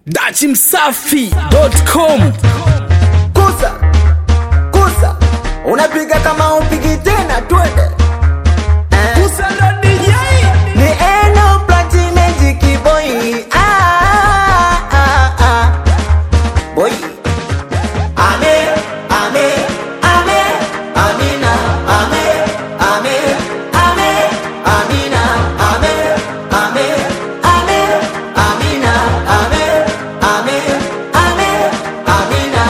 dachimsafi.com kusa kusa unapiga kama upigi tena twende Eh. ni eno platinum kiboi ah, ah, ah. boy ame ame ame amina ame ame ame amina ame ame ame amina ame ame ame amina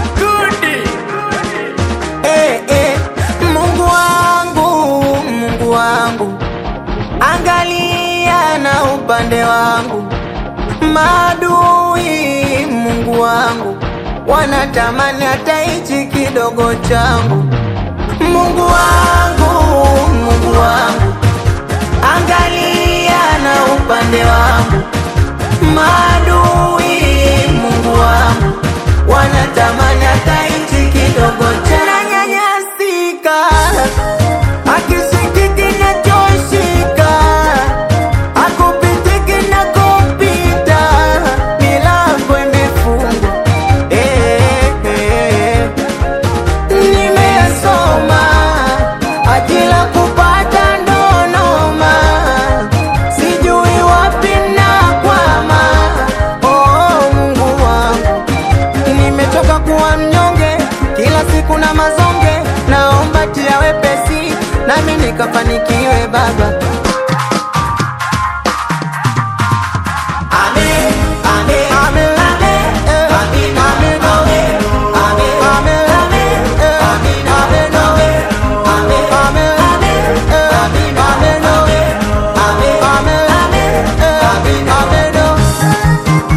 Eh, eh, Mungu wangu, Mungu wangu, angalia na upande wangu, maadui Mungu wangu wanatamani hata hichi kidogo changu. Mungu wangu, Mungu wangu, angalia na upande wangu, maadui Mungu wangu wanatamani hata hichi kidogo changu. Nanyanyasika, akisikiki nachoshika, akupitiki na kupita, milango imefungwa. Eh, eh, nimesoma ajila kupata ndonoma, sijui wapi nakwama. Oh, Mungu wangu nimechoka kuwa mnyonge kila siku na mazonge, naomba tia wepesi nami nikafanikiwe Baba. Amen, amen, amen, eh, amen, amen, amen, amen, amen, eh, amen, amen, amen, amen, amen, eh, amen, amen, amen, amen, amen, eh, amen, amen, amen.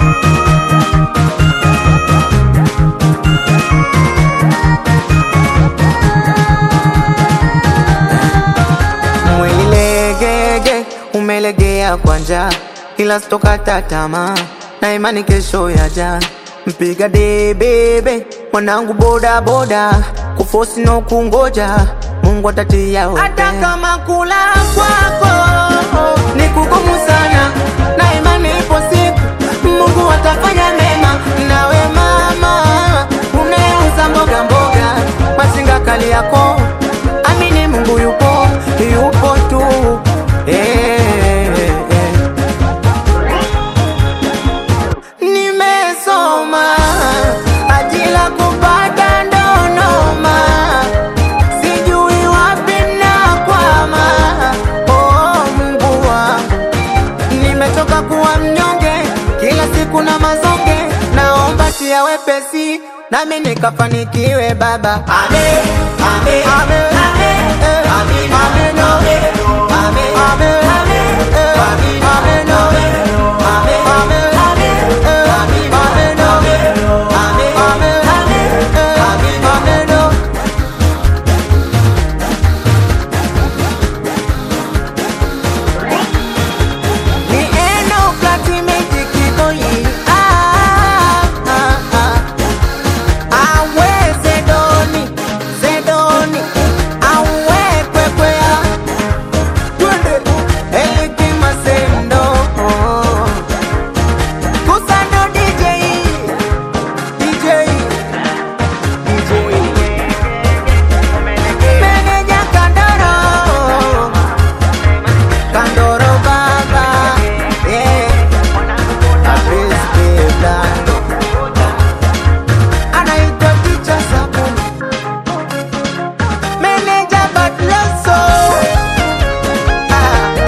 Mwilegege umelegea kwa njaa, ila sitokata tamaa na imani kesho yaja. Mpiga debebe mwanangu, boda boda, kufosi no kungoja, Mungu atatia wewe. Hata kama kula kwako ni kugumu sana, na imani ipo siku Mungu atafanya mema. Nawe mama unayeuza mboga mboga, masinga kali yako amini Mungu yupo, yupo tu eh, eh. Nimesoma ajila kupata ndonoma, sijui wapi nakwama. Oh, Mungu wangu nimechoka kuwa mnyonge kila siku na mazonge, naomba tia wepesi nami nikafanikiwe Baba. Amen, amen, amen, eh, amen, amen, amen, amen, amen, eh, amen, amen, amen, amen, amen, eh, amen, amen, amen, amen, amen, eh, amen, amen, amen. Ni eno platinum kiboi ah ah ah awe zedoni zedoni awe kwekwea twende eliki masendo kusando DJ DJ DJ meneja kandoro Kandoro baba yeah. Apesbeba anaitwa Ticha Sabuni meneja Batloso ah.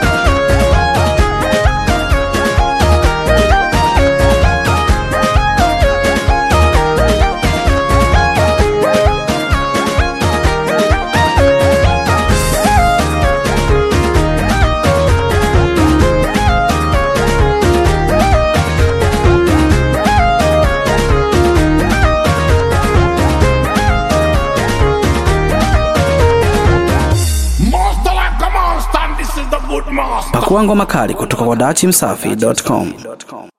Master like a monster, and this is the good master. pakua ngoma kali kutoka kwa dachimsafi.com